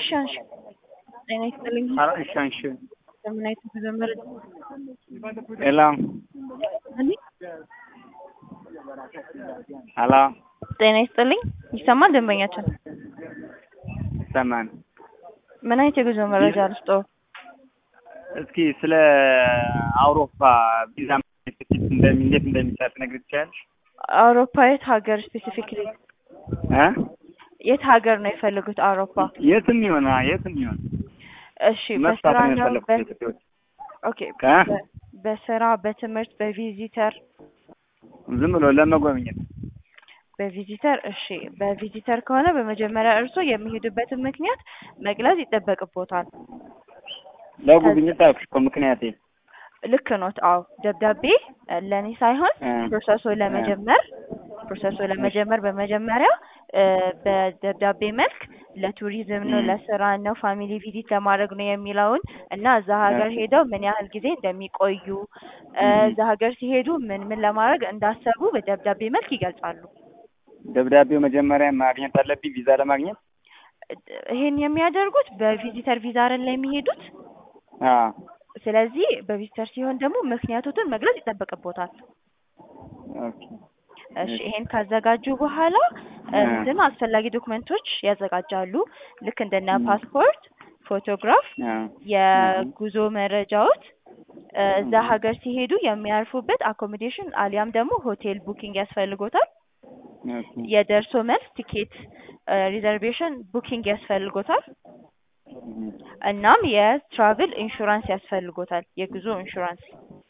እሺ አንሺ። ጤና ይስጥልኝ። ኧረ እሺ አንሺ። ለምን አይነት ተጀመረ? ሄሎ እኔ ሄሎ ጤና ይስጥልኝ። ይሰማል ደንበኛችን? ይሰማል። ምን አይነት የጉዞ መረጃ ልስጥዎ? እስኪ ስለ አውሮፓ ቪዛ እንደሚ እንዴት እንደሚሰጥ ነግሪኝ ትችያለሽ? አውሮፓ የት ሀገር ስፔሲፊክሊ እ የት ሀገር ነው የፈለጉት? አውሮፓ የትም ይሆን የትም ይሆን እሺ። መስራት በስራ ነው ነው? የፈለኩት በ- ኢትዮጵያ ውስጥ። ኦኬ። እ በ- በስራ በትምህርት በቪዚተር ዝም ብሎ ለመጎብኘት በቪዚተር እሺ። በቪዚተር ከሆነ በመጀመሪያ እርስዎ የሚሄዱበትን ምክንያት መግለጽ ይጠበቅቦታል። ለጉብኝት አልኩሽ እኮ ምክንያቴ ልክ ኖት። አዎ ደብዳቤ ለእኔ ሳይሆን እ ፕሮሰሱ ለመጀመር ፕሮሰሱ ለመጀመር በመጀመሪያ እ በደብዳቤ መልክ ለቱሪዝም ነው፣ እ ለስራ ነው፣ ፋሚሊ ቪዚት ለማድረግ ነው የሚለውን እና እዛ ሀገር እ ሄደው ምን ያህል ጊዜ እንደሚቆዩ እ እ እዛ ሀገር ሲሄዱ ምን ምን ለማድረግ እንዳሰቡ በደብዳቤ መልክ ይገልጻሉ። ደብዳቤው መጀመሪያ ማግኘት አለብኝ ቪዛ ለማግኘት? ይሄን የሚያደርጉት በቪዚተር ቪዛ አይደል ላይ የሚሄዱት። አዎ ስለዚህ በቪዚተር ሲሆን ደግሞ ምክንያቶትን መግለጽ ይጠበቅቦታል። ኦኬ እሺ እሺ ይሄን ካዘጋጁ በኋላ እ እንትን አስፈላጊ ዶክመንቶች ያዘጋጃሉ። ልክ እንደነ እ ፓስፖርት፣ ፎቶግራፍ፣ እ የጉዞ መረጃዎች እ እዛ እ ሀገር ሲሄዱ የሚያርፉበት አኮሞዴሽን አሊያም ደግሞ ሆቴል ቡኪንግ ያስፈልጎታል። ኦኬ የደርሶ መልስ ቲኬት ሪዘርቬሽን ቡኪንግ ያስፈልጎታል። እ እናም የትራቭል ኢንሹራንስ ያስፈልጎታል፣ የጉዞ ኢንሹራንስ።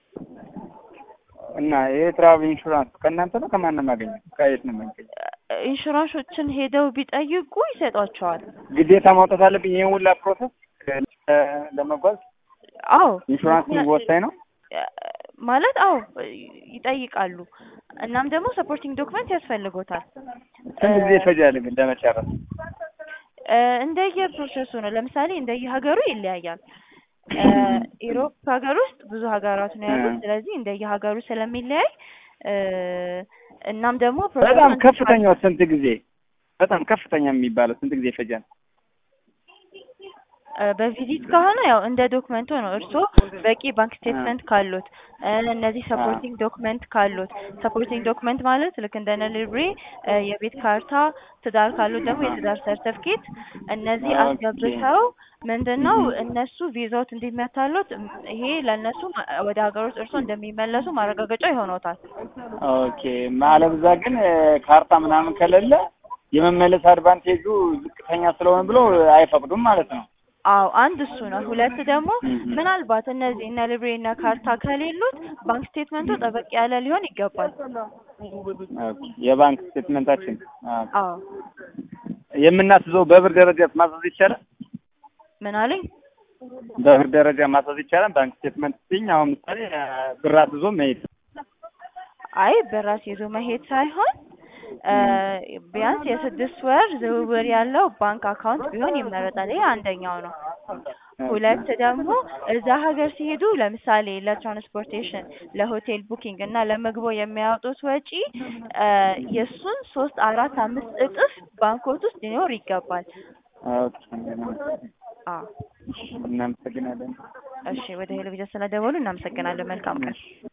እና የትራቭል ኢንሹራንስ ከእናንተ ነው ከማን ነው የማገኘው? ከየት ነው የማገኘው? ኢንሹራንሶችን ሄደው ቢጠይቁ ይሰጧቸዋል። ግዴታ ማውጣት አለብኝ ይሄን ሁላ ፕሮሰስ እ ለመጓዝ አዎ ኢንሹራንስ ምክንያት ወሳኝ ነው። ማለት አዎ ይጠይቃሉ። እናም ደግሞ ሰፖርቲንግ ዶክመንት ያስፈልጎታል። ስንት ጊዜ ይፈጃል ግን ለመጨረስ? እ እንደየ ፕሮሰሱ ነው። ለምሳሌ እንደየ ሀገሩ ይለያያል። እ ኢሮፕ ሀገር ውስጥ ብዙ ሀገራት ነው ያሉት። እ ስለዚህ እንደየ ሀገሩ ስለሚለያይ እ እናም ደግሞ ፕሮሰሱ በጣም እንትን ከፍተኛው ስንት ጊዜ? በጣም ከፍተኛ የሚባለው ስንት ጊዜ ይፈጃል? እ በቪዚት ከሆነ ያው እንደ ዶክመንቱ ነው። እርስዎ በቂ ባንክ እ ስቴትመንት ካሉት እ እነዚህ አ ሰፖርቲንግ ዶክመንት ካሉት ሰፖርቲንግ ዶክመንት ማለት ልክ እንደነ ሊብሬ እ የቤት ካርታ፣ ትዳር ካሉት ደግሞ የትዳር ሰርተፍኬት እነዚህ ኦኬ አስገብተው ምንድነው እህ እነሱ ቪዛዎት እንዲመታሉት እም ይሄ ለእነሱ ማ- ወደ ሀገር ውስጥ እርስዎ እንደሚመለሱ ማረጋገጫ ይሆኖታል። ኦኬ ማለት እዛ ግን እ ካርታ ምናምን ከሌለ የመመለስ አድቫንቴጁ ዝቅተኛ ስለሆነ ብሎ አይፈቅዱም ማለት ነው። አዎ አንድ እሱ ነው። ሁለት ደግሞ እህ ምናልባት እነዚህ እነ ሊብሬ እና ካርታ ከሌሉት ባንክ ስቴትመንቱ እህ ጠበቅ ያለ ሊሆን ይገባል። ኦኬ የባንክ ስቴትመንታችን ኦኬ አዎ የምናስይዘው በብር ደረጃ ማስያዝ ይቻላል? ምን አሉኝ? በብር ደረጃ ማስያዝ ይቻላል? ባንክ ስቴትመንት ሲኝ አሁን ምሳሌ እ ብር አስይዞ መሄድ አይ በራስ ይዞ መሄድ ሳይሆን እ እህ ቢያንስ የስድስት ወር ዝውውር ያለው ባንክ አካውንት ቢሆን ይመረጣል። ይሄ አንደኛው ነው። ኦኬ ሁለት ደግሞ እዛ ሀገር ሲሄዱ ለምሳሌ ለትራንስፖርቴሽን፣ ለሆቴል ቡኪንግ እና ለምግቦ የሚያወጡት ወጪ እ የእሱን ሶስት አራት አምስት እጥፍ ባንኮት ውስጥ ሊኖር ይገባል። ኦኬ አዎ እናመሰግናለን። እሺ ወደ ሄሎ ቪዛ ስለደወሉ እናመሰግናለን። መልካም ቀን። እሺ